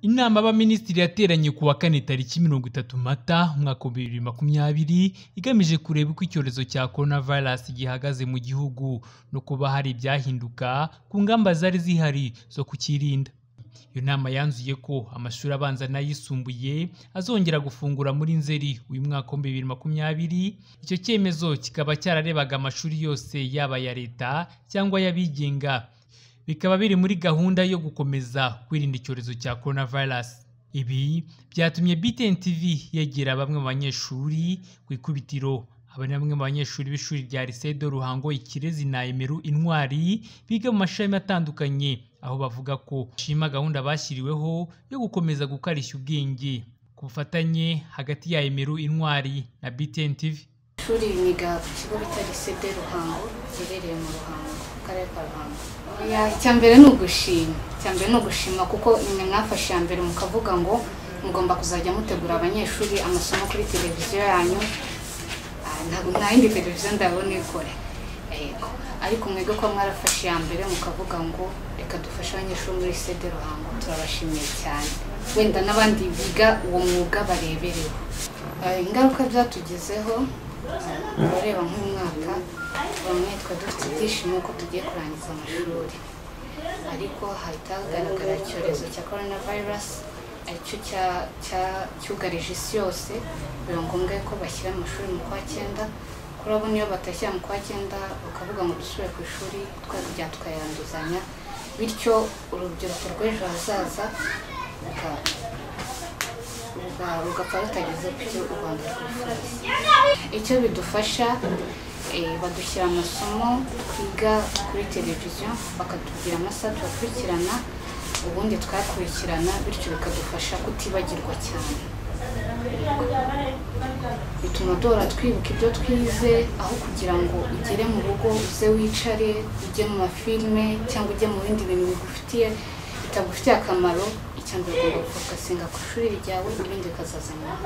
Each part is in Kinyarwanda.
Inama y'Abaminisitiri yateranye ku wa kane tariki mirongo itatu Mata umwaka wa bibiri makumyabiri, igamije kureba uko icyorezo cya Corona Virus gihagaze mu gihugu no kuba hari ibyahinduka ku ngamba zari zihari zo kukirinda. Iyo nama yanzuye ko amashuri abanza n'ayisumbuye azongera gufungura muri Nzeri uyu mwaka wa bibiri makumyabiri, icyo cyemezo kikaba cyararebaga amashuri yose yaba aya Leta cyangwa ay'abigenga. Bikaba biri muri gahunda yo gukomeza kwirinda icyorezo cya Corona Virus. Ibi byatumye BTN TV yegera bamwe mu banyeshuri ku ikubitiro. Aba ni bamwe mu banyeshuri b'ishuri rya Lycée de Ruhango Ikirezi na Emeru Intwari biga mu mashami atandukanye, aho bavuga ko bashima gahunda bashyiriweho yo gukomeza gukarishya ubwenge. Ku bufatanye hagati ya Emeru Intwari na BTN TV. ishuri niga ku kigo bita Lycée de Ruhango giherereye mu Ruhango mu karere ka Ruhango Oya, icya mbere ni ugushima icya mbere ni ugushima kuko nimwe mwafashe iya mbere mukavuga ngo mugomba kuzajya mutegura abanyeshuri amasomo kuri televiziyo yanyu Ah, ntabwo nta yindi televiziyo ndabona ikora Yego. ariko mwebwe ko mwarafashe iya mbere mukavuga ngo reka dufashe abanyeshuri muri Lycée de Ruhango turabashimiye cyane wenda n'abandi biga uwo mwuga barebereho Eh, ingaruka byatugezeho eh, urareba nk'umwaka bamwe twa dufite ibyishimo ko tugiye kurangiza amashuri ariko hatagaragara icyorezo cya corona virus aricyo cya- cya- cyugarije isi yose biba ngombwa ko bashyira amashuri mu kwa cyenda kurabona iyo batashyira mu kwa cyenda bakavuga ngo dusubire ku ishuri twajya tukayanduzanya bityo urubyiruko rw'ejo hazaza ruka- ruga- rugapfa rutageze ku cyo u rwanda rwifuza icyo bidufasha eh, badushyira amasomo twiga kuri televiziyo bakatubwira amasaha tubakurikirana ubundi twakurikirana bityo bikadufasha kutibagirwa cyane bituma duhora twibuka ibyo twize aho kugira ngo ugere mu rugo uze wicare ujye mu mafilime cyangwa ujye mu bindi bintu bigufitiye bitagufitiye akamaro icya mbere ugomba gufokasinga ku ishuri ryawe ibindi bikazaza nyuma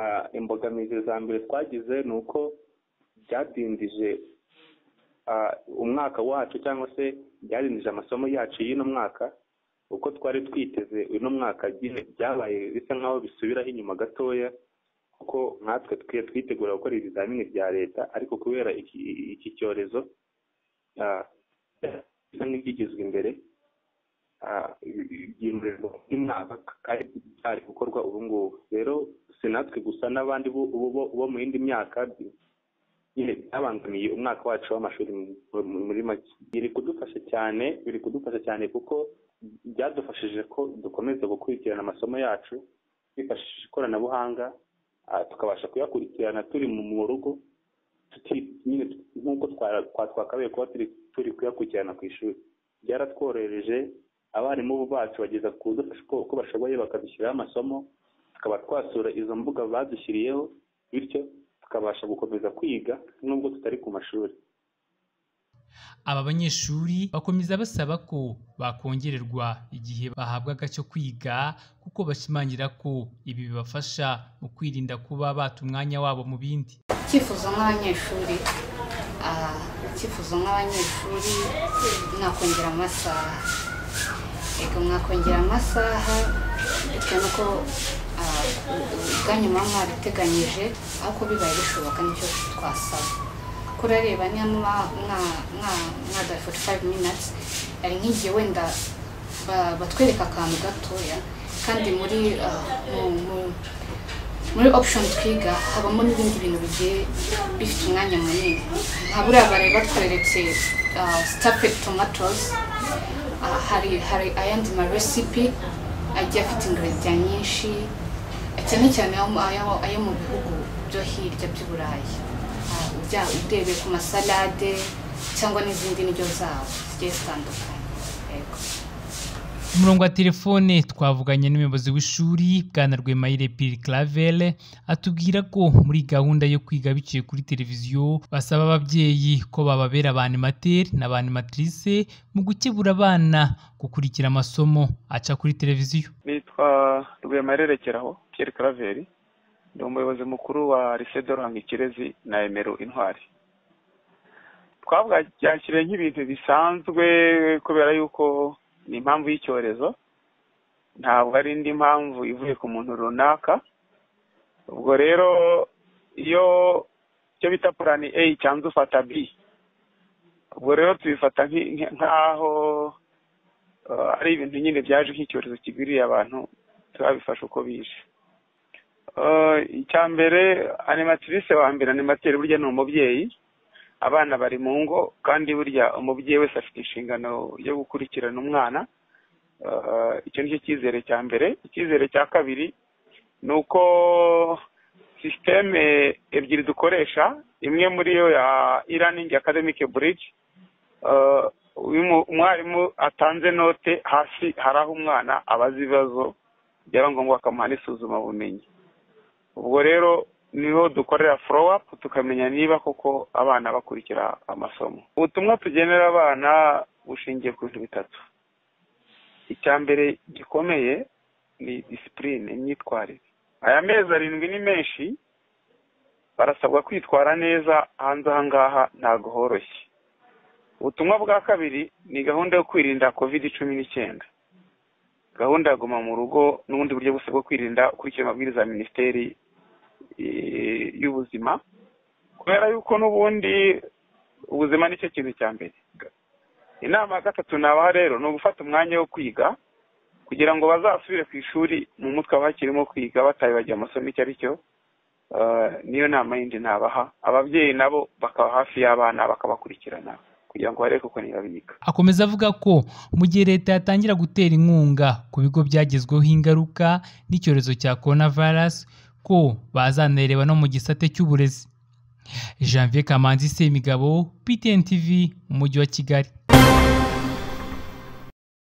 Ah, imbogamizi za mbere twagize ni uko byadindije ah, umwaka wacu cyangwa se byadindije amasomo yacu y'uno mwaka uko twari twiteze uno mwaka byi- byabaye bisa nk'aho bisubiraho inyuma gatoya kuko nkatwe twe twitegura gukora ibizamini bya leta ariko kubera iki iki cyorezo ah, bisa nk'ibyigizwe imbere ah, byimurwa n'umwaka kandi byari gukorwa ubu ngubu rero si natwe gusa n'abandi bo- bo- bo bo mu yindi myaka bi- nyine byabangamiye umwaka wacu w'amashuri mu- mu- muri make biri kudufasha cyane biri kudufasha cyane kuko byadufashije ko dukomeza gukurikirana amasomo yacu twifashishije ikoranabuhanga ah, tukabasha kuyakurikirana turi mu mu rugo tuti- nyine nk'uko twara- twa- twakabaye kuba turi turi kuyakurikirana ku ishuri byaratworohereje abarimu bacu bageza kudufasha uko uko bashoboye bakadushyiraho amasomo tukaba twasura izo mbuga badushyiriyeho bityo tukabasha gukomeza kwiga nubwo tutari ku mashuri Aba banyeshuri bakomeza basaba ko bakongererwa igihe bahabwaga cyo kwiga kuko bashimangira ko ibi bibafasha mu kwirinda kuba bata umwanya wabo mu bindi. icyifuzo nk'abanyeshuri ah, icyifuzo nk'abanyeshuri mwakongera amasaha reka mwakongera amasaha bitewe n'uko ah, u- u- ubwanyu muba mwabiteganyije ariko bibaye bishoboka nicyo twasaba kurareba niba muba mwa- mwa- mwadaye 45 minutes ari nk'igihe wenda ba- batwereka akantu gatoya kandi muri ah, mu- mu- muri option twiga habamo n'ibindi bintu bigiye bifite umwanya munini nka buriya bari batweretse stapet tomatoes Ah, hari hari ayandi maresipi agiye afite ingrediya nyinshi cyane cyane ayo- ayo- ayo mu bihugu byo hirya by'i Burayi Ah, ujya- urebeye ku masalade cyangwa n'izindi ndyo zabo zigiye zitandukanye yego Ku murongo wa telefone twavuganye n'umuyobozi w'ishuri Bwana Rwemayire Pierre Clavel atubwira ko muri gahunda yo kwiga biciye kuri televiziyo basaba ababyeyi ko bababera abanimateri n'abanimatrice mu gukebura abana gukurikira amasomo aca kuri televiziyo. nitwa rwemarerekeraho Pierre Claver ndi umuyobozi mukuru wa Lycée de Ruhango Ikirezi na Emeru Intwari twabyakiriye nk'ibintu bisanzwe kubera yuko ni impamvu y'icyorezo ntabwo ari indi mpamvu ivuye ku muntu runaka ubwo rero iyo icyo bita purani eyi cyanze ufata bi ubwo rero tubifata nk'aho ari ibintu nyine byaje nk'icyorezo kigwiriye abantu turabifasha uko bije icya mbere animatirise wa mbere animateri burya ni umubyeyi abana bari mu ngo kandi burya umubyeyi wese afite inshingano yo gukurikirana umwana icyo nicyo cyizere cya mbere icyizere cya kabiri ni uko sisiteme ebyiri dukoresha imwe muri yo ya iraningi akademike burigi umwarimu atanze note hasi hari aho umwana abaza ibibazo byaba ngombwa bakamuha n'isuzumabumenyi ubwo rero niho dukorera forowapu tukamenya niba koko abana bakurikira amasomo ubutumwa tugenera abana bushingiye ku bintu bitatu icya mbere gikomeye ni disipurine imyitwarire aya mezi arindwi ni menshi barasabwa kwitwara neza hanze aha ngaha ntabwo horoshye ubutumwa bwa kabiri ni gahunda yo kwirinda kovide cumi n'icyenda gahunda ya guma mu rugo n'ubundi buryo bwose bwo kwirinda ukurikira amabwiriza ya minisiteri y'ubuzima kubera yuko n'ubundi ubuzima nicyo kintu cya mbere inama ya gatatu nabaha rero ni ugufata umwanya wo kwiga kugira ngo bazasubire ku ishuri mu mutwe bakirimo kwiga batabibagiye amasomo icyo ari cyo niyo nama yindi nabaha ababyeyi nabo bakaba hafi y'abana bakabakurikirana kugira ngo barebe kuko ntibabiga akomeza avuga ko mu gihe leta yatangira gutera inkunga ku bigo byagezweho ingaruka n'icyorezo cya korona virusi ko bazanareba no mu gisate cy'uburezi janvier kamanzi semigabo ptn tv mu mujyi wa kigali